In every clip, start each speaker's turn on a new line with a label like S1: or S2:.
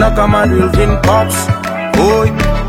S1: na kama Wilvin Pops Oi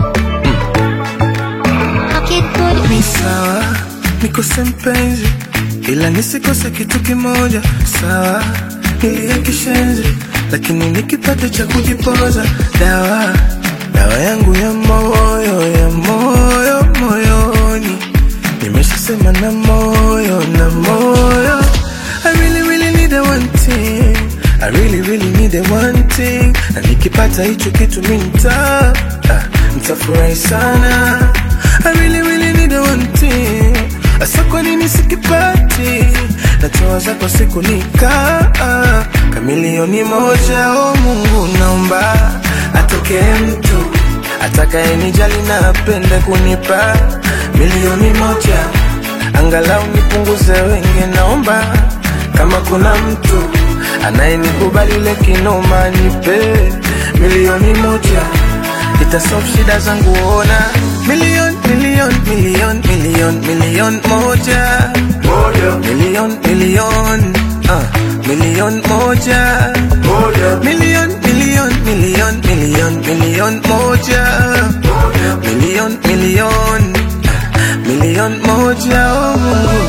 S2: Ni sawa nikose mpenzi, ila nisikose kitu kimoja. Sawa nilia kishenzi, lakini nikipata cha kujipoza. Dawa dawa yangu ya moyo ya moyo moyoni, nimeshasema na moyo na moyo. I really really need a one thing, I really really need a one thing, na nikipata hicho kitu mi nita ah, nitafurahi sana. I really really need a one thing, asa kwa nini sikipati? Natoa zako siku nika kamilioni moja. O Mungu, naomba atokee mtu atakayenijali na apende kunipa milioni moja, angalau nipunguze wenge. Naomba kama kuna mtu anayenikubali ile kinoma, nipe milioni moja itasolve shida zangu, ona milioni milioni milioni milioni milioni moja milioni milioni uh, milioni moja milioni milioni milioni milioni milioni moja milioni milioni uh, milioni moja oh Mungu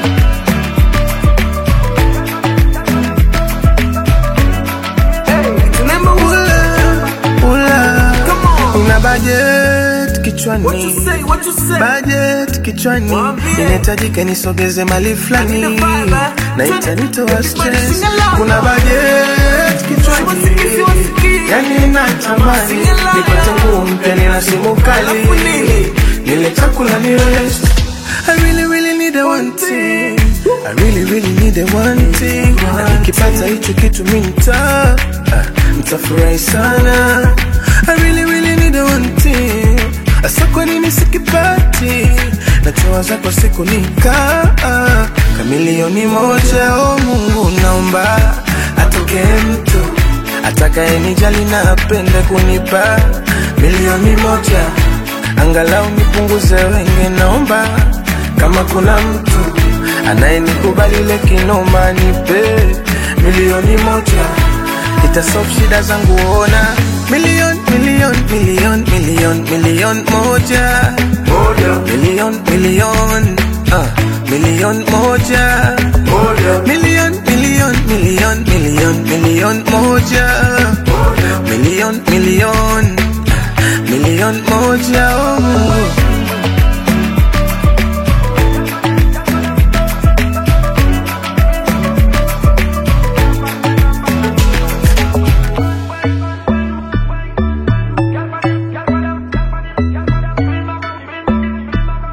S2: Remember ula, ula. Una budget kichwani
S1: What you say, what you say
S2: budget kichwani
S1: Mwambie.
S2: inahitajika nisogeze mali fulani
S1: Lakini baba,
S2: na
S1: twende-
S2: itanitoa
S1: Everybody
S2: stress
S1: sing along.
S2: kuna budget kichwani
S1: Siwasiki, siwasiki.
S2: yani natamani
S1: Sing along.
S2: nipate nguo mpya nina simu kali
S1: Alafu nini?
S2: nile chakula ni rest I really really need a one thing I really really need a one thing na nikipata hicho kitu mi nita ah, nitafurahi sana I really really need a one thing asa kwa nini sikipati natoa zako siku nika ah, kamilioni moja o Mungu naomba atokee mtu atakayenijali na apende kunipa milioni moja angalau nipunguze wenge. Naomba kama kuna mtu anayenikubali ile kinoma, nipe milioni moja itasolve shida zangu, ona milioni milioni milioni milioni milioni moja milioni milioni uh, milioni moja milioni milioni milioni milioni milioni moja milioni milioni milioni moja